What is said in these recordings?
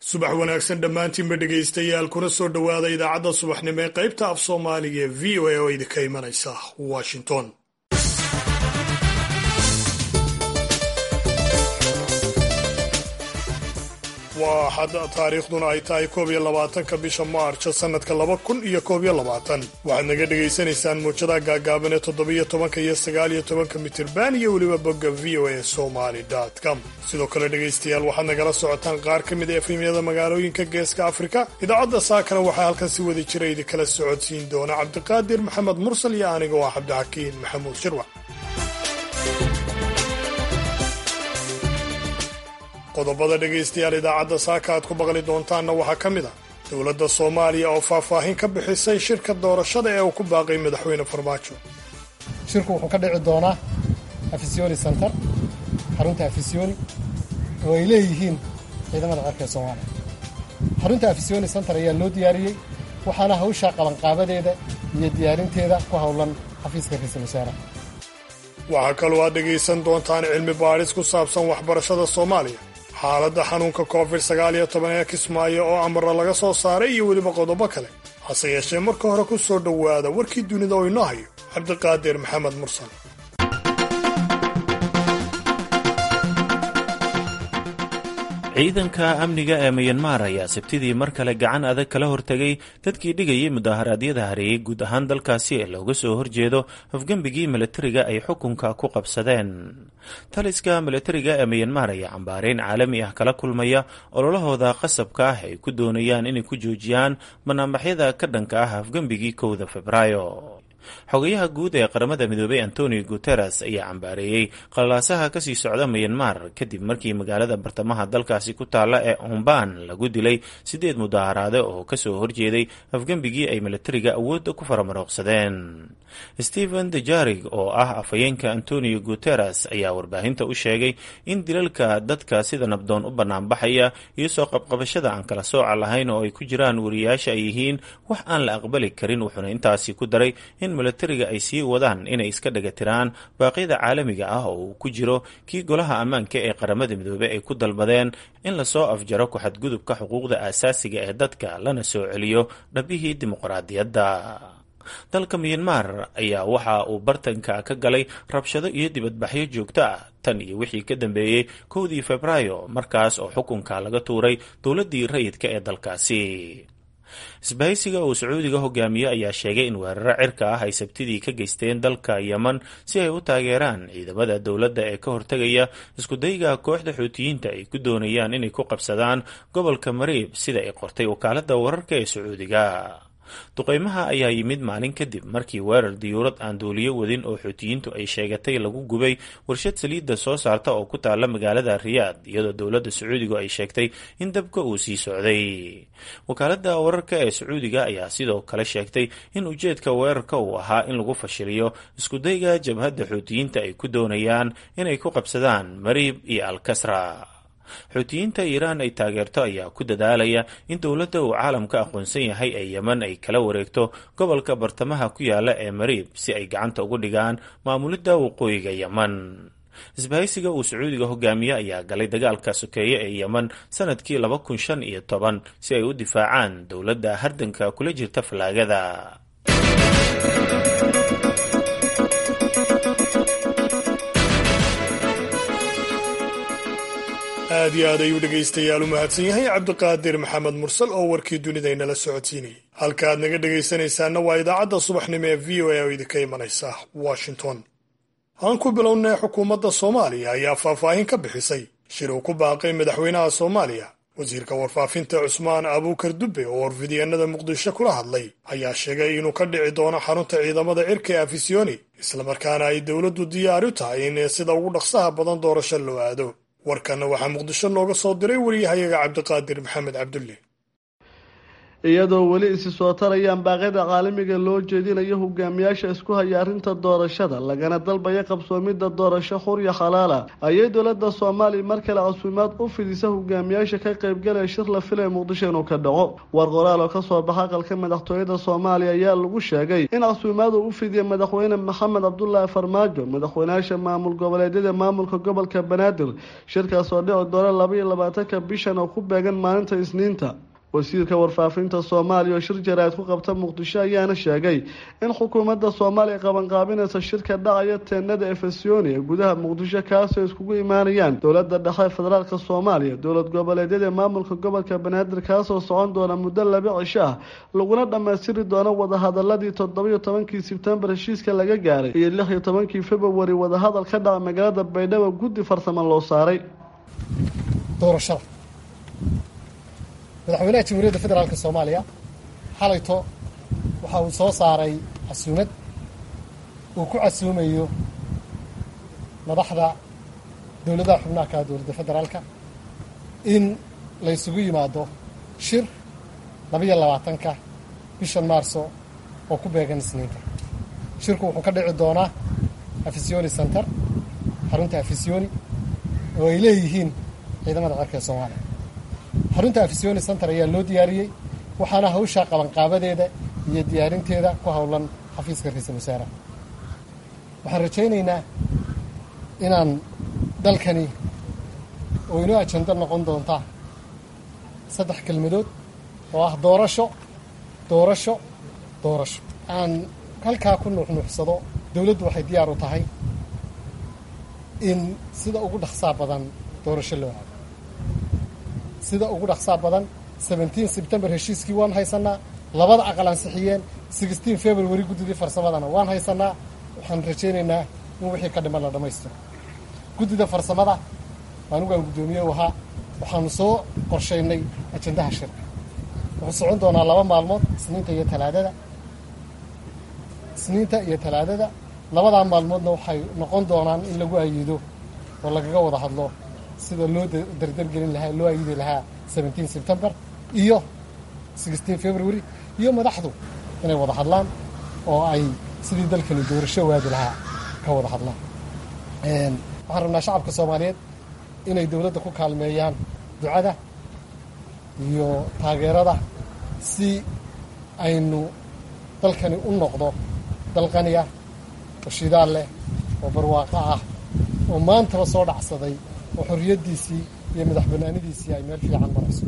subax wanaagsan dhammaantiinba dhegaystayaal kuna soo dhowaada idaacadda subaxnimo ee qaybta af soomaaliga ee v o a oo idinka imanaysa washington waa xad taariikhduna ay tahay koob iyo labaatanka bisha maarjo sannadka laba kun iyo koob iyo labaatan waxaad naga dhagaysanaysaan muujadaha gaagaaban ee toddobiyo tobanka iyo sagaaliyo tobanka mitirban iyo weliba bogga v o a somaly com sidoo kale dhegaystayaal waxaad nagala socotaan qaar ka mid a efemyada magaalooyinka geeska afrika idaacadda saakana waxaa halkan si wada jira idinkala socodsiin doona cabdiqaadir maxamed mursal iyo aniga oo cabdixakiin maxamuud shirwac qodobada dhegaystayaal idaacadda saaka aad ku maqli doontaanna waxaa ka mid ah dowladda soomaaliya oo faahfaahin ka bixisay shirka doorashada ee uu ku baaqay madaxweyne farmaajo shirku wuxuu ka dhici doonaa afisyooni center xarunta afisyooni oo ay leeyihiin ciidamada cirka ee soomaaliya xarunta afisyooni center ayaa loo diyaariyey waxaana hawsha qabanqaabadeeda iyo diyaarinteeda ku howlan xafiiska ra-iisul wasaaraha waxaa kaloo aad dhegaysan doontaan cilmi baadhis ku saabsan waxbarashada soomaaliya xaaladda xanuunka covid sagaal iyo toban ee kismaayo oo amara laga soo saaray iyo weliba qodobo kale hase yeeshee marka hore ku soo dhowaada warkii dunida oo inoo hayo cabdiqaadir maxamed mursal ciidanka amniga ee miyanmar ayaa sabtidii mar kale gacan adag kala hortegay dadkii dhigayay mudaharaadyada hareeyay guud ahaan dalkaasi ee looga soo horjeedo hofgembigii milatariga ay xukunka ku qabsadeen taliska milatariga ee miyanmar ayaa cambaareyn caalami ah kala kulmaya ololahooda qasabka ah ay ku doonayaan inay ku joojiyaan banaanbaxyada ka dhanka ah hofgembigii kowda febraayo xogayaha guud ee qaramada midoobay antonio guteres ayaa cambaareeyey qalalaasaha kasii socda miyanmar kadib markii magaalada bartamaha dalkaasi ku taalla ee umban lagu dilay sideed mudaharaade oo kasoo horjeeday afgembigii ay milatariga awoodda ku faramarooqsadeen stephen dejarig oo ah afhayeenka antonio guteres ayaa warbaahinta u sheegay in dilalka dadka sida nabdoon u banaanbaxaya iyo soo qabqabashada aan kala sooca lahayn oo ay ku jiraan wariyaasha ay yihiin wax aan la aqbali karin wuxuuna intaasi ku daray in milatariga ay sii wadaan inay iska dhagatiraan baaqyada caalamiga ah oo uu ku jiro kii golaha ammaanka ee qaramada midoobey ay ku dalbadeen in lasoo afjaro ku-xadgudubka xuquuqda aasaasiga ee dadka lana soo celiyo dhabihii dimuqraadiyadda dalka miyanmar ayaa waxa uu bartanka ka galay rabshado iyo dibadbaxyo joogto ah tan iyo wixii ka dambeeyey kowdii febraayo markaas oo xukunka laga tuuray dowladdii rayidka ee dalkaasi isbahaysiga uu sacuudiga hogaamiye ayaa sheegay in weeraro cirka ah ay sabtidii ka geysteen dalka yeman si ay u taageeraan ciidamada dowladda ee ka hortegaya iskudayga kooxda xuutiyiinta ay ku doonayaan inay ku qabsadaan gobolka mariib sida ay qortay wakaaladda wararka ee sacuudiga duqeymaha ayaa yimid maalin kadib markii weerar diyuurad aan duuliyo wadin oo xuutiyiintu ay sheegatay lagu gubay warshad saliidda soo saarta oo ku taalla magaalada riyaad iyadoo dowladda sacuudigu ay sheegtay in dabka uu sii socday wakaaladda wararka ee sacuudiga ayaa sidoo kale sheegtay in ujeedka weerarka uu ahaa in lagu fashiliyo iskudayga jabhadda xuutiyiinta ay ku doonayaan inay ku qabsadaan mariib iyo alkasra xuutiyiinta iiraan ay taageerto ayaa ku dadaalaya in dowladda uu caalamka aqoonsan yahay ee yeman ay kala wareegto gobolka bartamaha ku yaala ee mariib si ay gacanta ugu dhigaan maamulidda waqooyiga yeman isbahaysiga uu sacuudiga hogaamiye ayaa galay dagaalka sokeeye ee yeman sanadkii laba kun shan iyo toban si ay u difaacaan dowladda hardanka kula jirta fallaagada aad iyo aad ayuu dhegaystayaal u mahadsan yahay cabdiqaadir maxamed mursal oo warkii dunidaynala socodsiinayay halka aad naga dhegaysanaysaanna waa idaacadda subaxnimo ee v o a oo idinka imanaysa washington aan ku bilownay xukuumadda soomaaliya ayaa faahfaahin ka bixisay shir uu ku baaqay madaxweynaha soomaaliya wasiirka warfaafinta cusmaan abuukar dubbe oo warfidyeenada muqdisho kula hadlay ayaa sheegay inuu ka dhici doono xarunta ciidamada cirka ee afisyooni islamarkaana ay dowladdu diyaar u tahay in sida ugu dhaqsaha badan doorasho loo aado warkanna waxaa muqdisho nooga soo diray wariyahayaga cabdiqaadir maxamed cabdulle iyadoo weli isi soo tarayaan baaqyada caalamiga loo jeedinayo hogaamiyaasha isku haya arrinta doorashada lagana dalbaya qabsoomidda doorasho xurya xalaala ayay dowladda soomaaliya mar kale casuumaad u fidisa hogaamiyaasha ka qaybgalaya shir la filaya muqdisho inuu ka dhaco war qoraal oo kasoo baxa aqalka madaxtooyada soomaaliya ayaa lagu sheegay in casuumaad uu u fidiya madaxweyne maxamed cabdulaahi farmaajo madaxweynayaasha maamul goboleedyada maamulka gobolka banaadir shirkaas oo dhici doona laba iyo labaatanka bishan oo ku beegan maalinta isniinta wasiirka warfaafinta soomaaliya oo shir jaraa'id ku qabta muqdisho ayaana sheegay in xukuumadda soomaaliya qabanqaabinaysa shirka dhacaya teenada efesoni ee gudaha muqdisho kaasoo iskugu imaanayaan dowladda dhexe federaalka soomaaliya dowlad goboleedyada maamulka gobolka banaadir kaasoo socon doona muddo laba cisho ah laguna dhammaystiri doono wadahadaladii toddobiyo tobankii sebtembar heshiiska laga gaaray iyo lix iyo tobankii februari wadahadal ka dhaca magaalada baydhabo guddi farsamo loo saaray doorashada madaxweynaha jamhuuriyadda federaalk soomaaliya xalayto waxa uu soo saaray casuumad uu ku casuumayo madaxda dowladaha xubnaha ka dowladda federaalka in la ysugu yimaado shir labaiyo labaatanka bishan maarso oo ku beegan isniinta shirku wuxuu ka dhici doonaa afisiyoni center xarunta afisiyoni oo ay leeyihiin ciidamada cerka ee soomaaliya xarunta afisiyoni center ayaa loo diyaariyey waxaana hawshaa qabanqaabadeeda iyo diyaarinteeda ku howlan xafiiska ra-iisul wasaaraha waxaan rajaynaynaa inaan dalkani oo inoo ajando noqon doonta saddex kelmadood oo ah doorasho doorasho doorasho aan halkaa ku nuuxnuuxsado dowladdu waxay diyaar u tahay in sida ugu dhaqsaa badan doorasho loo aado sida ugu dhaqsaa badan seventeen sebtembar heshiiskii waan haysanaa labada aqal ansixiyeen sixteen february guddidii farsamadana waan haysanaa waxaan rajaynaynaa in wixii ka dhiman la dhammaystiro guddida farsamada anugaan guddoomiye u ahaa waxaanu soo qorshaynay ajandaha shirka wuxuu socon doonaa laba maalmood isniinta iyo talaadada isniinta iyo talaadada labadaa maalmoodna waxay noqon doonaan in lagu ayido oo lagaga wada hadlo sida loo dardargelin lahaa loo ayidi lahaa seventeen sebtembar iyo sixteen february iyo madaxdu inay wada hadlaan oo ay sidii dalkani doorasho waadi lahaa ka wada hadlaan waxaan rabnaa shacabka soomaaliyeed inay dowladda ku kaalmeeyaan ducada iyo taageerada si aynu dalkani u noqdo dal qaniya oo shidaal leh oo barwaaqo ah oo maantaba soo dhacsaday oo xorriyaddiisii iyo madax banaanidiisii ay meel fiican marayso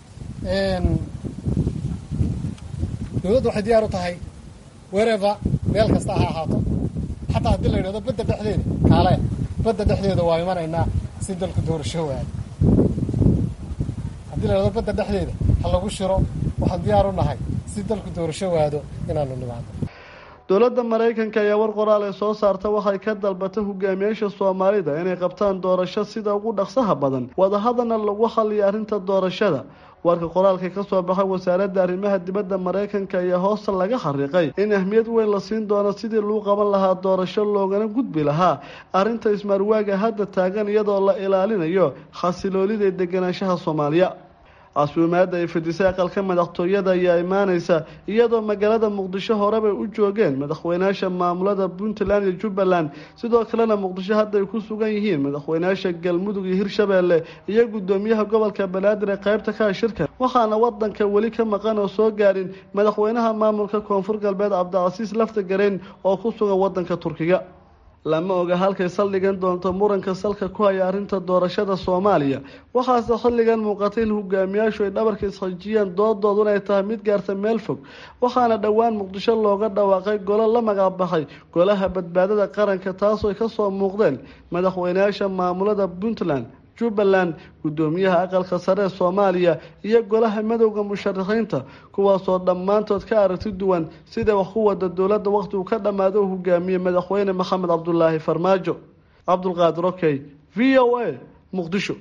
dowladdu waxay diyaar u tahay wereva meel kasta ha ahaato xataa haddii la yidhahdo badda dhexdeeda kaale badda dhexdeeda waa imanaynaa si dalku doorasho waado haddii la yidhahdo badda dhexdeeda ha lagu shiro waxaan diyaar u nahay si dalku doorasho waado inaanu nimaado dowladda maraykanka ayaa war qoraal ee soo saarta waxay ka dalbatay hogaamiyaasha soomaalida inay qabtaan doorasho sida ugu dhaqsaha badan wadahadana lagu xaliyo arrinta doorashada warka qoraalka ka soo baxay wasaaradda arrimaha dibadda maraykanka ayaa hoosta laga xariiqay in ahmiyad weyn la siin doono sidii lagu qaban lahaa doorasho loogana gudbi lahaa arrinta ismaarwaaga hadda taagan iyadoo la ilaalinayo xasiloolida ee deganaanshaha soomaaliya casuumaadda ay fidisay aqalka madaxtooyada ayaa imaaneysa iyadoo magaalada muqdisho horebay u joogeen madaxweynayaasha maamulada puntland iyo jubbaland sidoo kalena muqdisho hadda ay ku sugan yihiin madaxweynayaasha galmudug iyo hirshabeelle iyo guddoomiyaha gobolka banaadir ee qaybta ka shirka waxaana wadanka weli ka maqan oo soo gaarin madaxweynaha maamulka koonfur galbeed cabdicasiis lafta gareen oo ku sugan wadanka turkiga lama oga halkay saldhigan doonto muranka salka ku haya arrinta doorashada soomaaliya waxaase xilligan muuqatay in hogaamiyaashu ay dhabarka isxajiyeen doodoodun ay tahay mid gaarta meel fog waxaana dhowaan muqdisho looga dhawaaqay golo la magacbaxay golaha badbaadada qaranka taasoo ay kasoo muuqdeen madaxweynayaasha maamulada puntland jubbaland guddoomiyaha aqalka sare ee soomaaliya iyo golaha madowda musharaxiinta kuwaasoo dhammaantood ka aragti duwan sida wax ku wada dowladda waqti uu ka dhammaado u hogaamiyey madaxweyne maxamed cabdulaahi farmaajo cabdulqaadir okey v o a muqdisho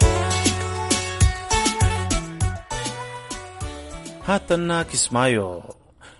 haatanna kismaayo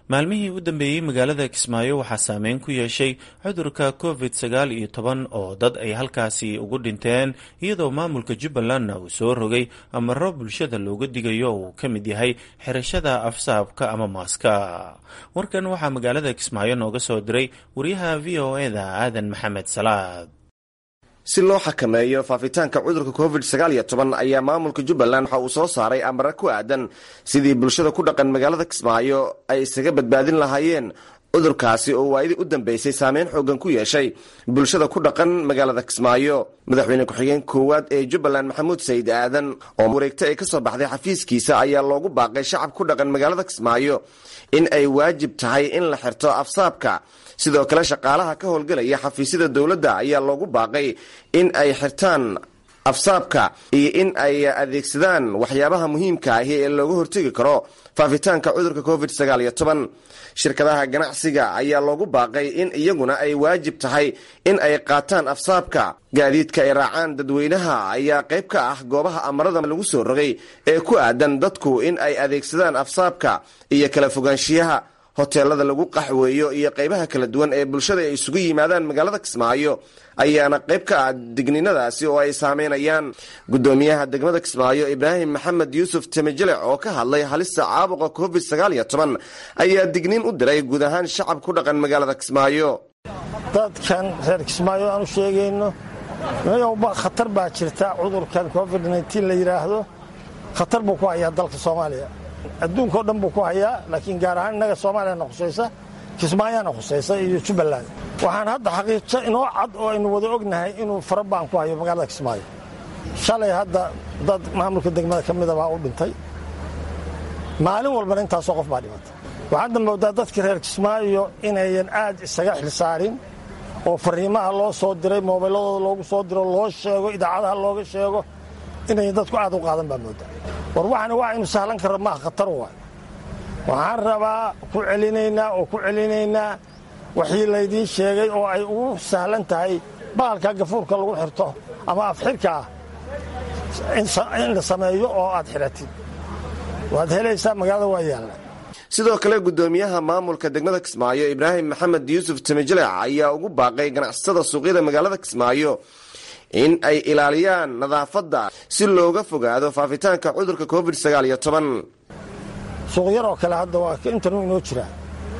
maalmihii u dambeeyey magaalada kismaayo waxaa saameyn ku yeeshay cudurka covid sagaal iyo toban oo dad ay halkaasi ugu dhinteen iyadoo maamulka jubbalandna uu soo rogay amaro bulshada looga digayo uu ka mid yahay xirashada afsaabka ama maaska warkan waxaa magaalada kismaayo nooga soo diray wariyaha v o eda aadan maxamed salaad si loo xakameeyo faafitaanka cudurka covid sagaal iyo toban ayaa maamulka jubbaland waxa uu soo saaray amare ku aadan sidii bulshada ku dhaqan magaalada kismaayo ay isaga badbaadin lahaayeen cudurkaasi oo waayadii u dambeysay saameyn xoogan ku yeeshay bulshada ku dhaqan magaalada kismaayo madaxweyne ku-xigeen koowaad ee jubbaland maxamuud sayid aadan oo wareegta ay ka soo baxday xafiiskiisa ayaa loogu baaqay shacab ku dhaqan magaalada kismaayo in ay waajib tahay in la xirto afsaabka sidoo kale shaqaalaha ka howlgelaya xafiisyada dowladda ayaa loogu baaqay in ay xirtaan afsaabka iyo in ay adeegsadaan waxyaabaha muhiimka ahi ee looga hortegi karo faafitaanka cudurka covid sagaal iyo toban shirkadaha ganacsiga ayaa loogu baaqay in iyaguna ay waajib tahay in ay qaataan afsaabka gaadiidka ay raacaan dadweynaha ayaa qayb ka ah goobaha amarada lagu soo rogay ee ku aadan dadku in ay adeegsadaan afsaabka iyo kala fogaanshiyaha hoteelada lagu qaxweeyo iyo qaybaha kala duwan ee bulshada ay isugu yimaadaan magaalada kismaayo ayaana qayb ka ah digninadaasi oo ay saameynayaan gudoomiyaha degmada kismaayo ibraahim maxamed yuusuf temejelec oo ka hadlay halista caabuqa covid sagaal iyo toban ayaa digniin u diray guud ahaan shacab ku dhaqan magaalada kismaayo dadkan reer kismaayo aan u sheegayno mayowba khatar baa jirta cudurkan covid nteen la yidhaahdo khatar buu ku hayaa dalka soomaaliya adduunka o dhan buu ku hayaa laakiin gaar ahaan innaga soomaaliyana khusaysa kismaayaana khusaysa iyo jubbaland waxaan hadda xaqiijo inoo cad oo aynu wada ognahay inuu farabaan ku hayo magaalada kismaayo shalay hadda dad maamulka degmada ka mida baa u dhintay maalin walbana intaasoo qof baa dhimata waxaadna moodaa dadka reer kismaayo inayan aad isaga xilsaarin oo fariimaha loo soo diray moobayladooda loogu soo diro loo sheego idaacadaha looga sheego inayan dadku aad u qaadan baa moodaa war waxana waa aynu sahlan karra maaha khatar waay waxaan rabaa ku celinaynaa oo ku celinaynaa waxii laydiin sheegay oo ay ugu sahlan tahay baalka gafuurka lagu xirto ama afxirka ah in la sameeyo oo aad xidhatid waad helaysaa magaalada waa yaalla sidoo kale gudoomiyaha maamulka degmada kismaayo ibraahim maxamed yuusuf temejelec ayaa ugu baaqay ganacsatada suuqyada magaalada kismaayo in ay ilaaliyaan nadaafadda si looga fogaado faafitaanka cudurka covid sagaal iyo toban suuq yar oo kale hadda waa intanu inoo jiraa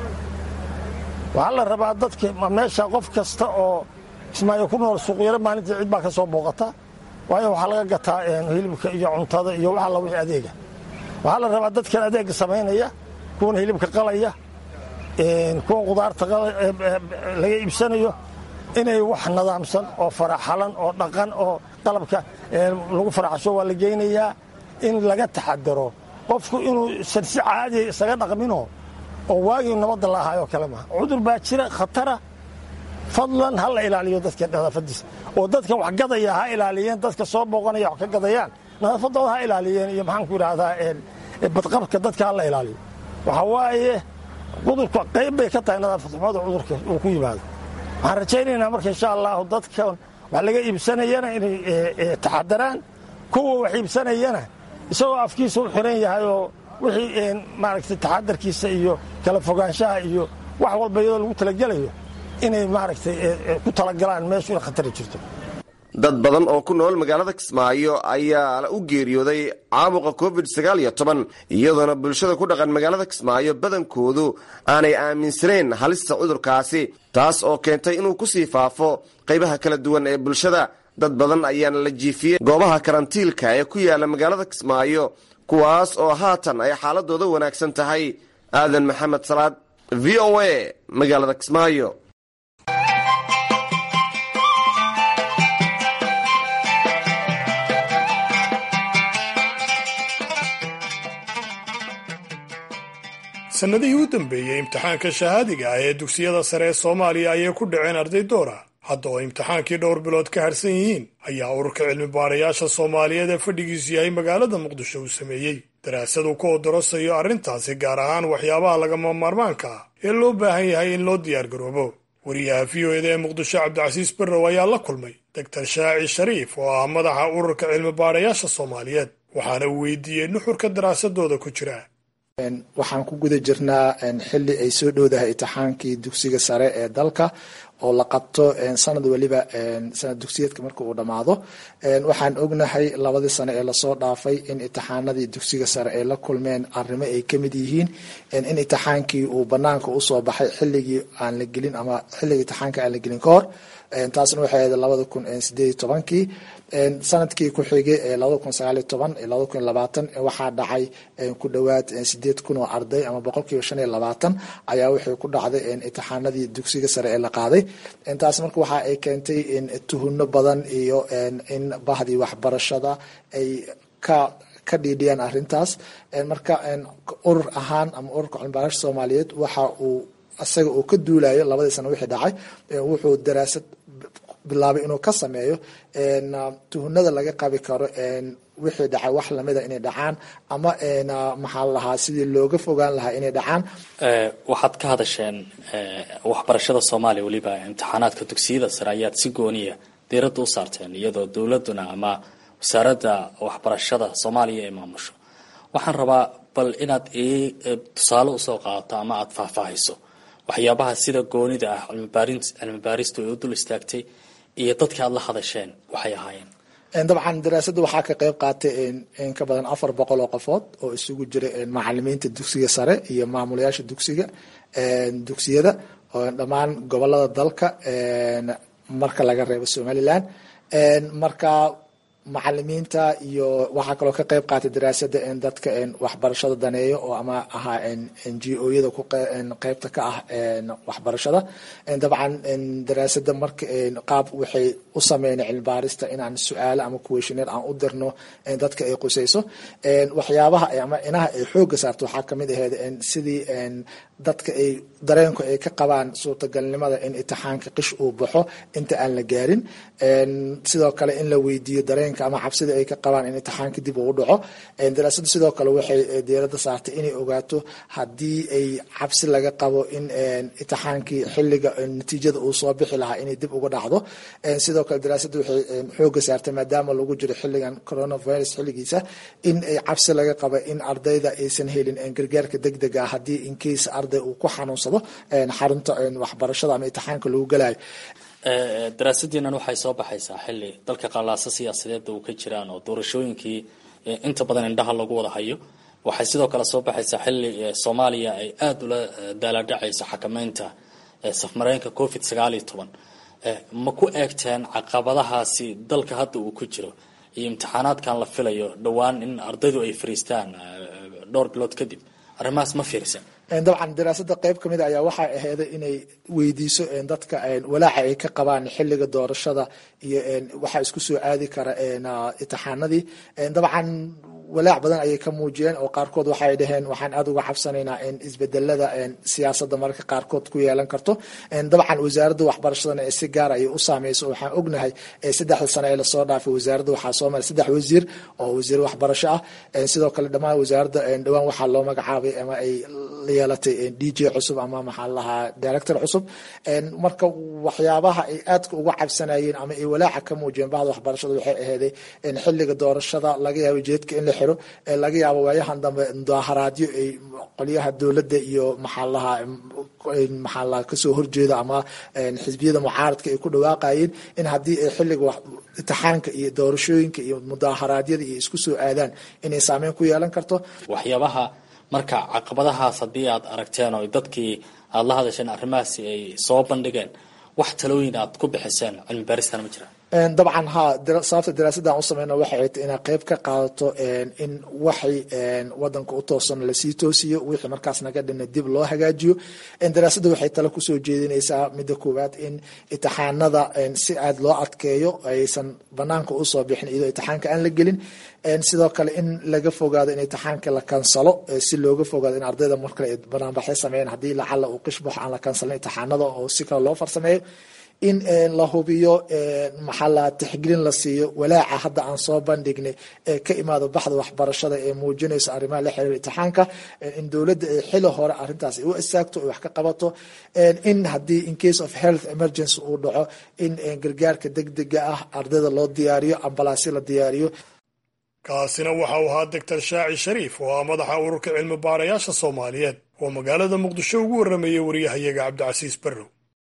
waxaa la rabaa dadka meesha qof kasta oo kismaayo ku nool suuqyaro maalintii cid baa ka soo booqata waayo waxaa laga gataa hilibka iyo cuntada iyo wax alla wixii adeega waxaa la rabaa dadkan adeega samaynaya kuwan hilibka qalaya kuwa qudaarta laga iibsanayo inay wax nadaamsan oo faraxalan oo dhaqan oo qalabka lagu faraxsho waa la geynayaa in laga taxadaro qofku inuu san si caadiya isaga dhaqmino oo waagii nabadda la ahaayoo kale maha cudur baa jira khatara fadlan ha la ilaaliyo dadka nadaafadiisa oo dadka wax gadaya ha ilaaliyeen dadka soo booqanaya wax ka gadayaan nadaafadooda ha ilaaliyeen iyo maxaanku idhaahdaa badqabka dadka ha la ilaaliyo waxa waaye cudurka qayb bay ka tahay nadaafad xumada cudurka uu ku yimaado waxaan rajaynaynaa marka insha allahu dadka wax laga iibsanayana inay taxadaraan kuwa wax iibsanayana isagoo afkiisa u xiran yahay oo wixii maaragtay taxadarkiisa iyo kala fogaanshaha iyo wax walba iyadoo lagu talagelayo inay maaragtay ku talagalaan meeshu ina khatari jirto dad badan oo ku nool magaalada kismaayo ayaa u geeriyooday caabuqa covid sagaal iyo toban iyadoona bulshada ku dhaqan magaalada kismaayo badankoodu aanay aaminsanayn halista cudurkaasi taas oo keentay inuu kusii faafo qaybaha kala duwan ee bulshada dad badan ayaana la jiifiyey goobaha karantiilka ee ku yaala magaalada kismaayo kuwaas oo haatan ay xaaladooda wanaagsan tahay aadan maxamed salaad v o a magaalada kismaayo sannadihii u dambeeyey imtixaanka shahaadiga ah ee dugsiyada sare ee soomaaliya ayay ku dhaceen arday doora hadda oo imtixaankii dhowr bilood ka harsan yihiin ayaa ururka cilmi baarayaasha soomaaliyeed ee fadhigiisu yahay magaalada muqdisho uu sameeyey daraasad uu ka odorosayo arrintaasi gaar ahaan waxyaabaha lagama maarmaanka ah ee loo baahan yahay in loo diyaargaroobo wariyaha v o eda ee muqdisho cabdicasiis barrow ayaa la kulmay doctor shaaci shariif oo ah madaxa ururka cilmi baarayaasha soomaaliyeed waxaana uu weydiiyey nuxurka daraasadooda ku jira waxaan ku guda jirnaa xili ay soo dhowdahay imtixaankii dugsiga sare ee dalka oo la qabto sanad weliba sanad dugsiyeedka marka uu dhammaado waxaan ognahay labadii sano ee lasoo dhaafay in imtixaanadii dugsiga sare ay la kulmeen arrimo ay kamid yihiin in imtixaankii uu banaanka usoo baxay xiligii aan la gelin ama xilligii imtixaanka aan la gelin ka hor taasna waxay ahayd labada kun sideed iyo tobankii sanadkii ku xigay ee labada kun sagaal iyo toban iyo labada kun labaatan waxaa dhacay ku dhowaad sideed kun oo arday ama boqolkiiba shan iyo labaatan ayaa waxay ku dhacday imtixaanadii dugsiga sare ee la qaaday taas marka waxa ay keentay tuhuno badan iyo in bahdii waxbarashada ay ka ka dhiidhiyaan arintaas marka urur ahaan ama ururka cilmibaarasha soomaaliyeed waxa uu isaga uu ka duulayo labadii sano wixii dhacay wuxuu daraasad bilaabay inuu ka sameeyo tuhunada laga qabi karo wixii dhacay wax lamida inay dhacaan ama maxaa lahaa sidii looga fogaan lahaa inay dhacaan waxaad ka hadasheen waxbarashada soomaaliya weliba imtixaanaadka dugsiyada sare ayaad si gooniya diiradda u saarteen iyadoo dowladuna ama wasaaradda waxbarashada soomaaliya ay maamusho waxaan rabaa bal inaad ii tusaale usoo qaadato ama aada faahfaahayso waxyaabaha sida goonida ah cilmi baaristu ay u dul istaagtay iyo dadka aad la hadasheen waxay ahaayeen dabcan daraasadda waxaa ka qeyb qaatay in ka badan afar boqol oo qofood oo isugu jira macalimiinta dugsiga sare iyo maamulayaasha dugsiga dugsiyada dhammaan gobolada dalka marka laga reebo somalilan marka macalimiinta iyo waxaa kaloo ka qeyb qaatay daraasada dadka waxbarashada daneeyo oo ama ahaa n g o yada qeybta ka ah waxbarashada dabcan daraasada marka qaab waxay u sameyn cilmi baarista inaan su-aalo ama kuweshineer aan u dirno dadka ay qusayso waxyaabaha ama inaha ay xooga saarto waxaa kamid aheyd sidii dadka ay dareenku ay ka qabaan suurtagalnimada in imtixaanka qish uu baxo inta aan la gaarin sidoo kale in la weydiiyo dareenka ama cabsida ay ka qabaan in imtixaanka dib uu dhaco daraasadu sidoo kale waxay diirada saartay inay ogaato haddii ay cabsi laga qabo in imtixaankii xiliga natiijada uu soo bixi lahaa inay dib uga dhacdo sidoo kale daraasadu waxay xooga saartay maadaama lagu jiro xiligan coronavirus xiligiisa in ay cabsi laga qabo in ardayda aysan helin gargaarka degdega ah haddii incase arday uu ku xanuunsado xarunta waxbarashada ama imtixaanka lagu galayo daraasadiinan waxay soo baxaysaa xili dalka qalaasa siyaasadeeda uu ka jiraan oo doorashooyinkii inta badan indhaha lagu wada hayo waxay sidoo kale soo baxaysaa xili soomaaliya ay aada ula daaladhacayso xakameynta safmareenka covid sagaal iyo toban ma ku eegteen caqabadahaasi dalka hadda uu ku jiro iyo imtixaanaadkan la filayo dhowaan in ardaydu ay fariistaan dhowr bilood kadib arrimahaas ma fiirsan dabcan daraasada qeyb kamid ayaa waxay aheyday inay weydiiso dadka walaaca ay ka qabaan xiliga doorashada iyo waxaa isku soo aadi kara imtixaanadii dabcan walaac badan ayay ka muujiyeen oo qaarkood waxay dhaheen waxaan aada uga cabsanaynaa in isbedelada siyaasada mararka qaarkood ku yeelan karto dabcan wasaaradda waxbarashadana si gaar ayay u saameyso waxaan ognahay saddexda sano ee lasoo dhaafay wasaaradda waxaa soo maray saddex wasiir oo wasiir waxbarasho ah sidoo kale dhammaan wasaaradda dhowaan waxaa loo magacaabay ama ay yeelatay d j cusub ama maxaa lahaa director cusub marka waxyaabaha ay aadka uga cabsanayeen ama ay walaaca ka muujiyeen bahda waxbarashada waxay aheyday xiliga doorashada laga yaabo jeedka in la xiro laga yaabo waayahan dambe mudaaharaadyo ay qolyaha dowladda iyo maxaa lahaa maxaa laha kasoo horjeeda ama xisbiyada mucaaradka ay ku dhawaaqayeen in haddii ay xiliga imtixaanka iyo doorashooyinka iyo mudaaharaadyada iyo isku soo aadaan inay saameyn ku yeelan karto waxyaabaha marka caqabadahaas haddii aad aragteen oo dadkii aada la hadasheen arrimahaasi ay soo bandhigeen wax talooyin aad ku bixiseen cilmi baaristan ma jiraan dabcan ha sababta daraasaddan u sameyna waxay ay tay inaa qeyb ka qaadato in waxay wadanka u toosan lasii toosiyo wixii markaas naga dhina dib loo hagaajiyo daraasadda waxay tale kusoo jeedinaysaa midda koowaad in imtixaanada si aad loo adkeeyo aysan banaanka usoo bixin iyadoo imtixaanka aan la gelin sidoo kale in laga fogaado in imtixaanka la kansalo si looga fogaado in ardayda markale banaanbaxyo sameeyaan haddii lacala uu qishbaxo aan la kansalin imtixaanada oo si kale loo farsameeyo in la hubiyo maxaa la tixgelin la siiyo walaaca hadda aan soo bandhignay ee ka imaado baxda waxbarashada ee muujinayso arrimaha la xiriira imtixaanka in dowladda ay xili hore arrintaas ay u istaagto ay wax ka qabato in haddii in case of health emergency uu dhaco in gargaarka degdega ah ardayda loo diyaariyo ambalaasyo la diyaariyo kaasina waxa uu ahaa doctor shaaci shariif oo ah madaxa ururka cilmi baarayaasha soomaaliyeed oo magaalada muqdisho ugu warramayay wariyahayaga cabdicasiis barrow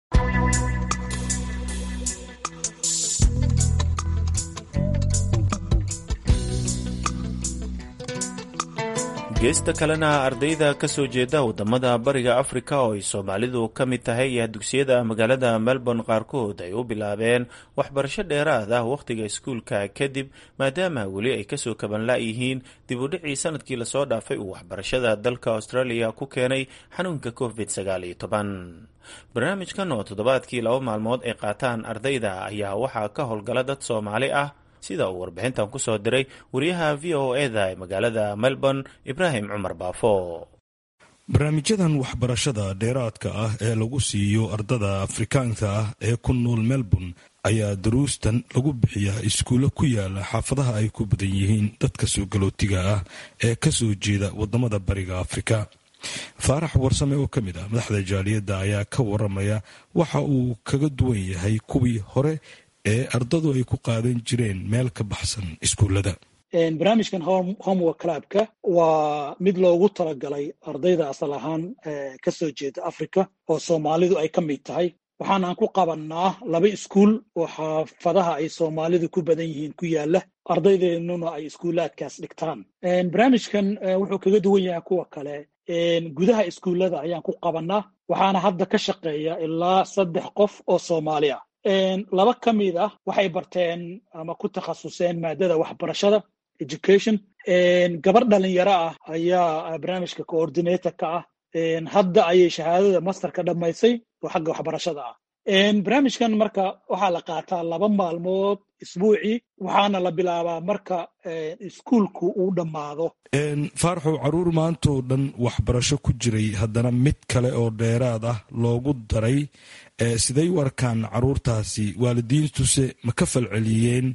geesta kalena ardayda ka soo jeeda waddamada bariga afrika oo ay soomaalidu ka mid tahay ayaa dugsiyada magaalada melbourne qaarkood ay u bilaabeen waxbarasho dheeraad ah wakhtiga iskuulka kadib maadaama weli ay kasoo kabanla-yihiin dib u dhicii sanadkii lasoo dhaafay uu waxbarashada dalka australia ku keenay xanuunka covid sagaal iyo toban barnaamijkan oo toddobaadkii laba maalmood ay qaataan ardayda ayaa waxaa ka howlgala dad soomaali ah sida uu warbixintan ku soo diray wariyaha v o eda ee magaalada melbourne ibraahim cumar baafo barnaamijyadan waxbarashada dheeraadka ah ee lagu siiyo ardada afrikaanka ah ee ku nool melbourne ayaa daruustan lagu bixiyaa iskuulle ku yaala xaafadaha ay ku badan yihiin dadka soo galootiga ah ee ka soo jeeda waddamada bariga afrika faarax warsame oo ka mid ah madaxda jaaliyadda ayaa ka waramaya waxa uu kaga duwan yahay kuwii hore ee ardadu ay ku qaadan jireen meel ka baxsan iskuullada barnaamijkan homework clubka waa mid loogu talagalay ardayda asal ahaan ka soo jeeda africa oo soomaalidu ay ka mid tahay waxaanaan ku qabannaa laba iskuul oo xaafadaha ay soomaalidu ku badan yihiin ku yaala ardaydeenuna ay iskuulaadkaas dhigtaan barnaamijkan wuxuu kaga duwan yahay kuwa kale gudaha iskuullada ayaan ku qabannaa waxaana hadda ka shaqeeya ilaa saddex qof oo soomaali ah laba ka mid ah waxay barteen ama ku takhasuseen maadada waxbarashada education gabar dhalinyaro ah ayaa barnaamijka coordinator-ka ah hadda ayay shahaadada masterka dhammaysay oo xagga waxbarashada ah barnaamijkan marka waxaa la qaataa laba maalmood isbuucii waxaana la bilaabaa marka iskuulku uu dhammaado faaraxow caruur maantoo dhan waxbarasho ku jiray haddana mid kale oo dheeraad ah loogu daray siday u arkaan caruurtaasi waalidiintuse ma ka falceliyeen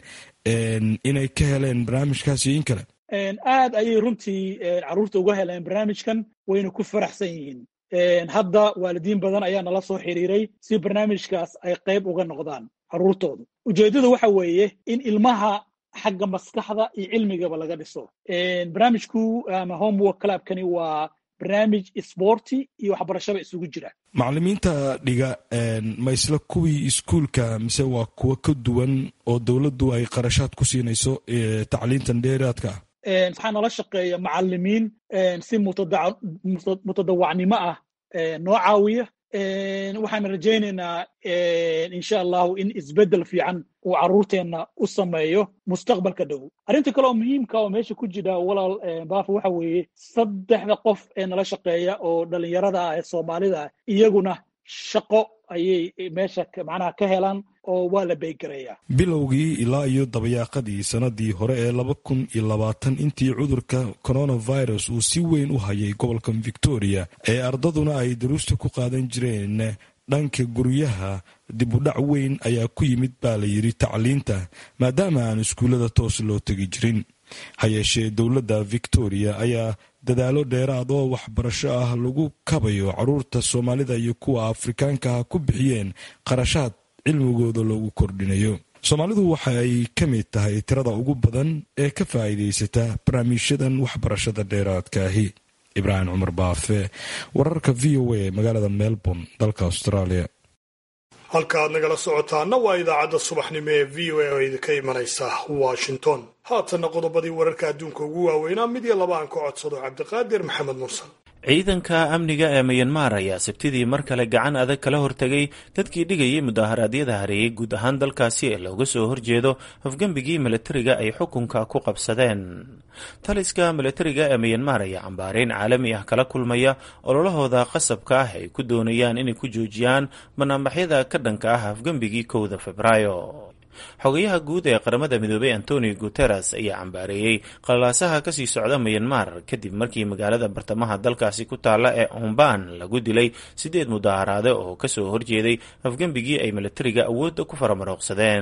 inay ka heleen barnaamijkaasi in kale aad ayay runtii caruurta uga heleen barnaamijkan wayna ku faraxsan yihiin hadda waalidiin badan ayaa nala soo xiriiray si barnaamijkaas ay qayb uga noqdaan caruurtooda ujeeddadu waxa weeye in ilmaha xagga maskaxda iyo cilmigaba laga dhiso barnaamijku ama homework clubkani waa barnaamij sborti iyo waxbarashaba isugu jira macalimiinta dhiga ma isla kuwii iskuulka mise waa kuwo ka duwan oo dowladdu ay qarashaad ku siinayso tacliintan dheeraadka ah waxaa nala shaqeeya macalimiin si mutadawacnimo ah noo caawiya waxaan rajaynaynaa insha allahu in isbeddel fiican uu caruurteenna u sameeyo mustaqbalka dhow arrinta kale oo muhiimka oo meesha ku jira walaal baafo waxa weeye saddexda qof ee nala shaqeeya oo dhalinyarada ah ee soomaalida ah iyaguna shaqo ayay meesha macnaha ka helaan oo waa la beygarayaa bilowgii ilaa iyo dabayaaqadii sanadii hore ee laba kun iyo labaatan intii cudurka coronavirus uu si weyn u hayay gobolka victoria ee ardaduna ay daruusta ku qaadan jireen dhanka guryaha dib u dhac weyn ayaa ku yimid baa la yidhi tacliinta maadaama aan iskuullada toos loo tegi jirin ha yeeshee dowladda victoria ayaa dadaalo dheeraad oo waxbarasho ah lagu kabayo caruurta soomaalida iyo kuwa afrikaanka ah ku bixiyeen qarashaad cilmigooda loogu kordhinayo soomaalidu waxa ay ka mid tahay tirada ugu badan ee ka faa'iidaysata barnaamijyadan waxbarashada dheeraadka ahi ibraahim cumar baafe wararka v o a magaalada melbourne dalka australia halka aad nagala socotaana waa idaacadda subaxnimo ee v o a oo idinka imanaysa washington haatanna qodobadii wararka adduunka ugu waaweynaa mid iyo laba aan ka codsado cabdiqaadir maxamed mursal ciidanka amniga ee mayanmar ayaa sabtidii mar kale gacan adag kala hortegay dadkii dhigayay mudaharaadyada hareeyay guud ahaan dalkaasi ee looga soo horjeedo hofgembigii milatariga ay xukunka ku qabsadeen taliska milatariga ee mayanmar ayaa cambaareyn caalami ah kala kulmaya ololahooda qasabka ah ay ku doonayaan inay ku joojiyaan banaanbaxyada ka dhanka ah hofgembigii kowda febraayo xogayaha guud ee qaramada midoobay antonio guteres ayaa cambaareeyey qalalaasaha kasii socda mayanmar kadib markii magaalada bartamaha dalkaasi ku taalla ee omban lagu dilay sideed mudaaharaade oo kasoo horjeeday afgembigii ay milatariga awoodda ku faramarooqsadeen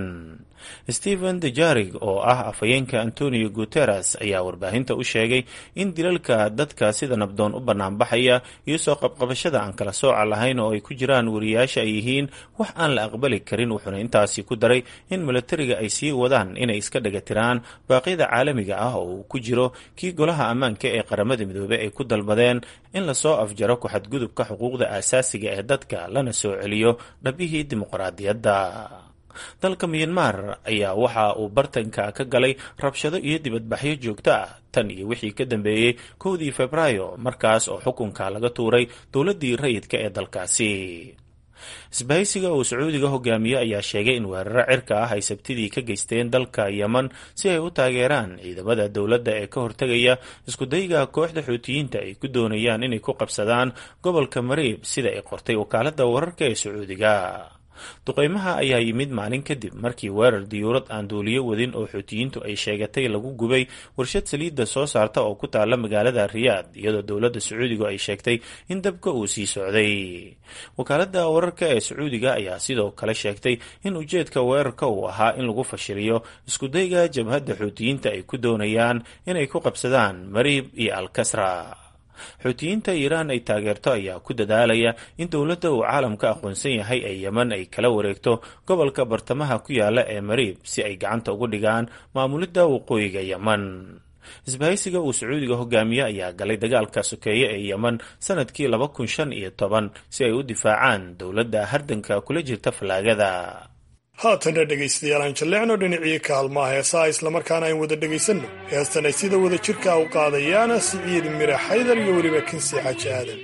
stephen dejarig oo ah afhayeenka antonio guteres ayaa warbaahinta u sheegay in dilalka dadka sida nabdoon u banaanbaxaya iyo soo qabqabashada aan kala sooca lahayn oo ay ku jiraan wariyaasha ay yihiin wax aan la aqbali karin wuxuuna intaasi ku daray in milatariga ay sii wadaan inay iska dhagatiraan baaqyada caalamiga ah oo uu ku jiro kii golaha ammaanka ee qaramada midoobey ay ku dalbadeen in lasoo afjaro ku-xadgudubka xuquuqda aasaasiga ee dadka lana soo celiyo dhabihii dimuqraadiyadda dalka miyanmar ayaa waxa uu bartanka ka galay rabshado iyo dibadbaxyo joogto ah tan iyo wixii ka dambeeyey kowdii febraayo markaas oo xukunka laga tuuray dowladdii rayidka ee dalkaasi isbahaysiga uu sacuudiga hogaamiye ayaa sheegay in weeraro cirka ah ay sabtidii ka geysteen dalka yeman si ay u taageeraan ciidamada dowladda ee ka hortegaya iskudayga kooxda xuutiyiinta ay ku doonayaan inay ku qabsadaan gobolka mariib sida ay qortay wakaaladda wararka ee sacuudiga duqeymaha ayaa yimid maalin kadib markii weerar diyuurad aan duuliyo wadin oo xuutiyiintu ay sheegatay lagu gubay warshad saliidda soo saarta oo ku taala magaalada riyaad iyadoo dowladda sacuudigu ay sheegtay in dabka uu sii socday wakaaladda wararka ee sacuudiga ayaa sidoo kale sheegtay in ujeedka weerarka uu ahaa in lagu fashiliyo iskudayga jabhadda xuutiyiinta ay ku doonayaan inay ku qabsadaan mariib iyo alkasra xuutiyiinta iiraan ay taageerto ayaa ku dadaalaya in dowladda uu caalamka aqoonsan yahay ee yeman ay kala wareegto gobolka bartamaha ku yaala ee mariib si ay gacanta ugu dhigaan maamulidda waqooyiga yeman isbahaysiga uu sacuudiga hogaamiye ayaa galay dagaalka sokeeye ee yeman sanadkii laba kun shan iyo toban si ay u difaacaan dowladda hardanka kula jirta fallaagada haatana dhegaystayaal aan jalleecno dhinacii kaalmaha heesaha islamarkaana ayn wada dhegaysanno heestan ay sida wada jirka u qaadayaana siciid mira xaydar iyo weliba kinsi xaaji aadan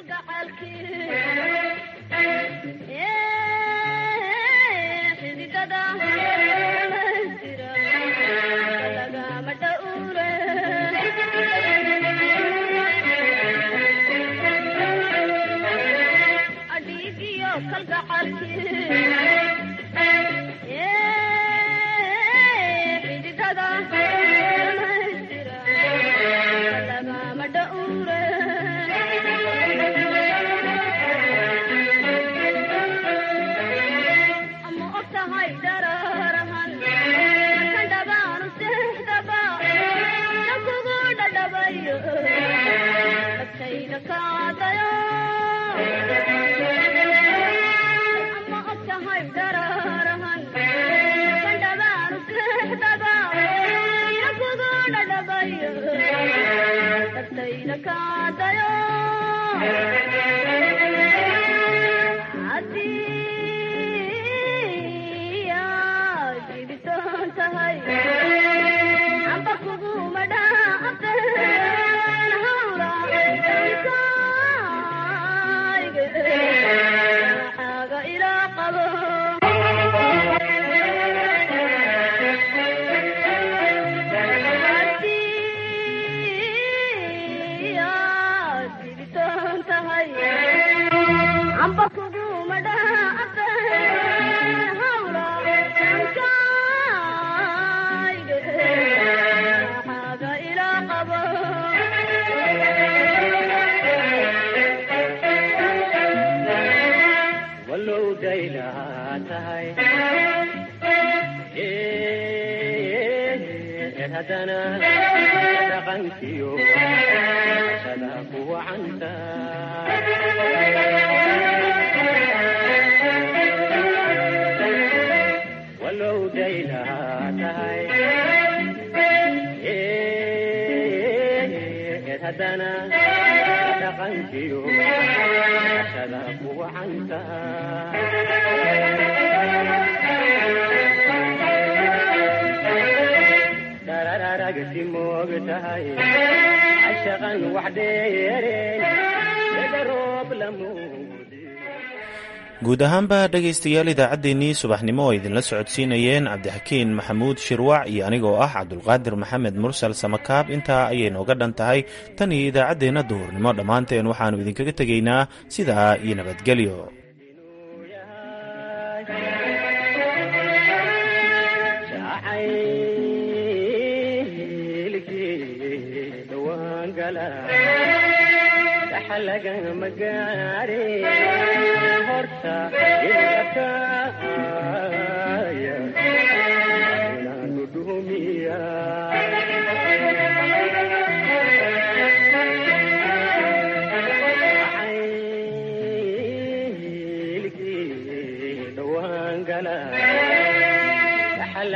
guud ahaanba dhegaystayaal idaacaddeenii subaxnimo oo idinla socodsiinayeen cabdixakiin maxamuud shirwac iyo anigoo ah cabdulqaadir maxamed mursal samakaab intaa ayay nooga dhan tahay tan iyo idaacaddeenna duhurnimo dhammaanteen waxaannu idinkaga tegaynaa sidaa iyo nabadgelyo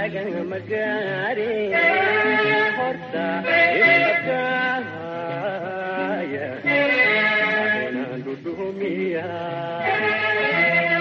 taagan magaari horta isbakaaya inaan dhudhumiya